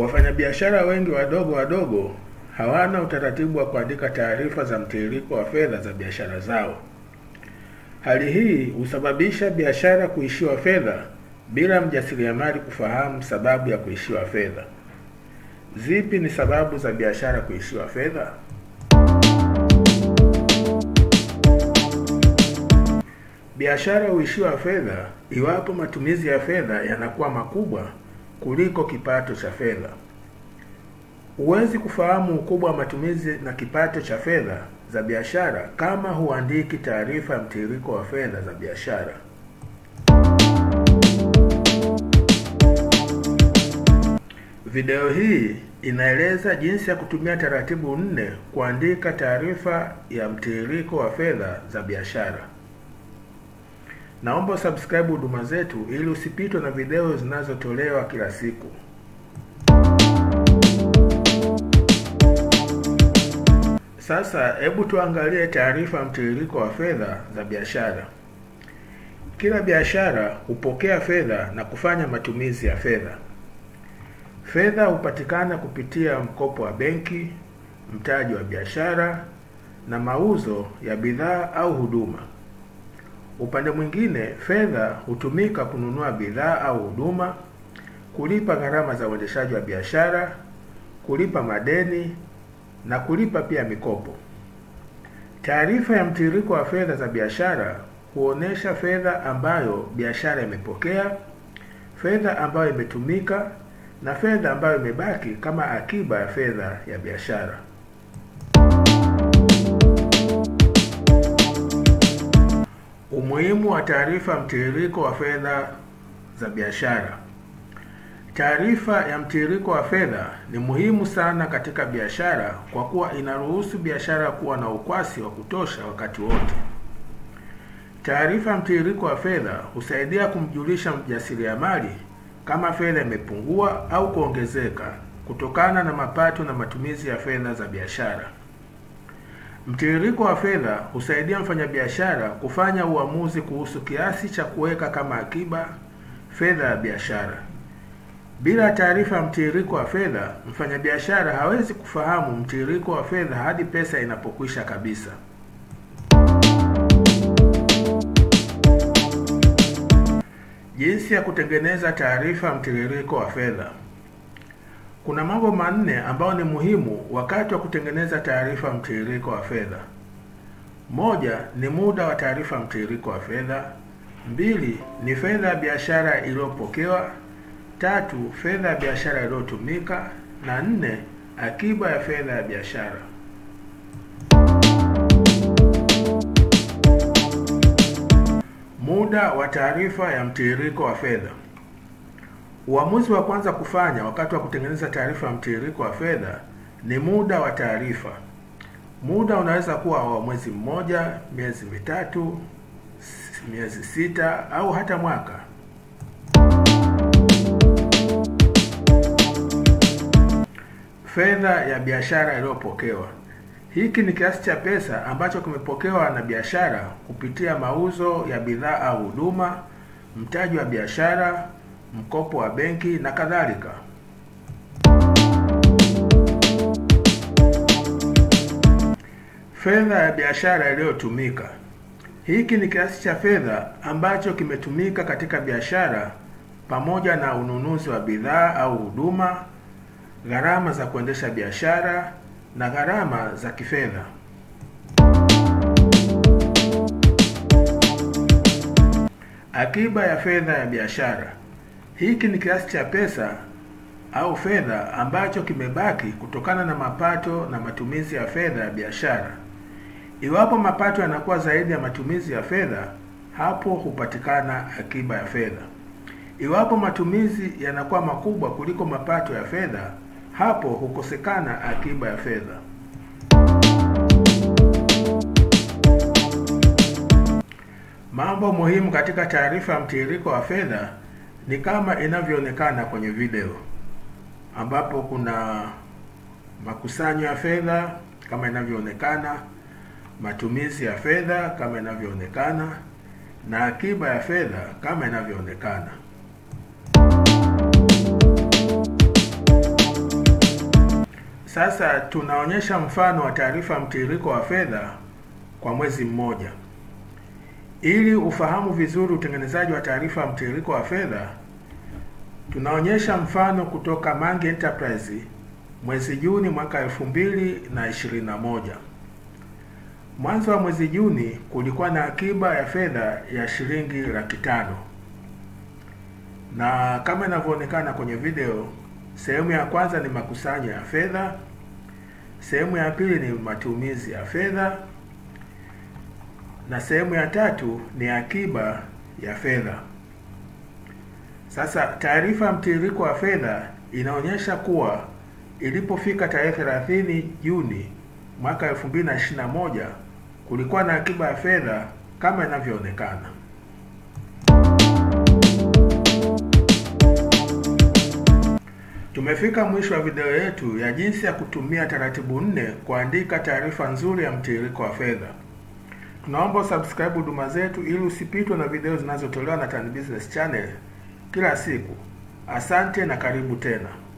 Wafanyabiashara wengi wadogo wadogo hawana utaratibu wa kuandika taarifa za mtiririko wa fedha za biashara zao. Hali hii husababisha biashara kuishiwa fedha bila mjasiriamali kufahamu sababu ya kuishiwa fedha. Zipi ni sababu za biashara kuishiwa fedha? Biashara huishiwa fedha iwapo matumizi ya fedha yanakuwa makubwa kuliko kipato cha fedha. Huwezi kufahamu ukubwa wa matumizi na kipato cha fedha za biashara kama huandiki taarifa ya mtiririko wa fedha za biashara. Video hii inaeleza jinsi ya kutumia taratibu nne kuandika taarifa ya mtiririko wa fedha za biashara. Naomba usubscribe huduma zetu ili usipitwe na video zinazotolewa kila siku. Sasa hebu tuangalie taarifa ya mtiririko wa fedha za biashara. Kila biashara hupokea fedha na kufanya matumizi ya fedha. Fedha hupatikana kupitia mkopo wa benki, mtaji wa biashara na mauzo ya bidhaa au huduma. Upande mwingine, fedha hutumika kununua bidhaa au huduma, kulipa gharama za uendeshaji wa biashara, kulipa madeni na kulipa pia mikopo. Taarifa ya mtiririko wa fedha za biashara huonesha fedha ambayo biashara imepokea, fedha ambayo imetumika na fedha ambayo imebaki kama akiba ya fedha ya biashara. Umuhimu wa taarifa ya mtiririko wa fedha za biashara. Taarifa ya mtiririko wa fedha ni muhimu sana katika biashara kwa kuwa inaruhusu biashara kuwa na ukwasi wa kutosha wakati wote. Taarifa ya mtiririko wa fedha husaidia kumjulisha mjasiriamali kama fedha imepungua au kuongezeka kutokana na mapato na matumizi ya fedha za biashara. Mtiririko wa fedha husaidia mfanyabiashara kufanya uamuzi kuhusu kiasi cha kuweka kama akiba fedha ya biashara. Bila taarifa ya mtiririko wa fedha, mfanyabiashara hawezi kufahamu mtiririko wa fedha hadi pesa inapokwisha kabisa. Jinsi ya kutengeneza taarifa ya mtiririko wa fedha. Kuna mambo manne ambayo ni muhimu wakati wa kutengeneza taarifa ya mtiririko wa fedha. Moja ni muda wa taarifa ya mtiririko wa fedha. Mbili ni fedha ya biashara iliyopokewa. Tatu, fedha ya biashara iliyotumika, na nne, akiba ya fedha ya biashara. Muda wa taarifa ya mtiririko wa fedha. Uamuzi wa kwanza kufanya wakati wa kutengeneza taarifa ya mtiririko wa fedha ni muda wa taarifa. Muda unaweza kuwa wa mwezi mmoja, miezi mitatu, miezi sita au hata mwaka. Fedha ya biashara iliyopokewa. Hiki ni kiasi cha pesa ambacho kimepokewa na biashara kupitia mauzo ya bidhaa au huduma, mtaji wa biashara, mkopo wa benki na kadhalika. Fedha ya biashara iliyotumika. Hiki ni kiasi cha fedha ambacho kimetumika katika biashara pamoja na ununuzi wa bidhaa au huduma, gharama za kuendesha biashara na gharama za kifedha. Akiba ya fedha ya biashara. Hiki ni kiasi cha pesa au fedha ambacho kimebaki kutokana na mapato na matumizi ya fedha ya biashara. Iwapo mapato yanakuwa zaidi ya matumizi ya fedha, hapo hupatikana akiba ya fedha. Iwapo matumizi yanakuwa makubwa kuliko mapato ya fedha, hapo hukosekana akiba ya fedha. Mambo muhimu katika taarifa ya mtiririko wa fedha ni kama inavyoonekana kwenye video, ambapo kuna makusanyo ya fedha kama inavyoonekana, matumizi ya fedha kama inavyoonekana, na akiba ya fedha kama inavyoonekana. Sasa tunaonyesha mfano wa taarifa mtiririko wa fedha kwa mwezi mmoja. Ili ufahamu vizuri utengenezaji wa taarifa mtiririko wa fedha, tunaonyesha mfano kutoka Mange Enterprise mwezi Juni mwaka elfu mbili na ishirini na moja. Mwanzo wa mwezi Juni kulikuwa na akiba ya fedha ya shilingi laki tano na kama inavyoonekana kwenye video, sehemu ya kwanza ni makusanyo ya fedha, sehemu ya pili ni matumizi ya fedha na sehemu ya tatu ni akiba ya fedha. Sasa taarifa ya mtiririko wa fedha inaonyesha kuwa ilipofika tarehe 30 Juni mwaka 2021 kulikuwa na akiba ya fedha kama inavyoonekana. Tumefika mwisho wa video yetu ya jinsi ya kutumia taratibu nne kuandika taarifa nzuri ya mtiririko wa fedha. Tunaomba usubscribe huduma zetu ili usipitwe na video zinazotolewa na Tan Business Channel kila siku. Asante na karibu tena.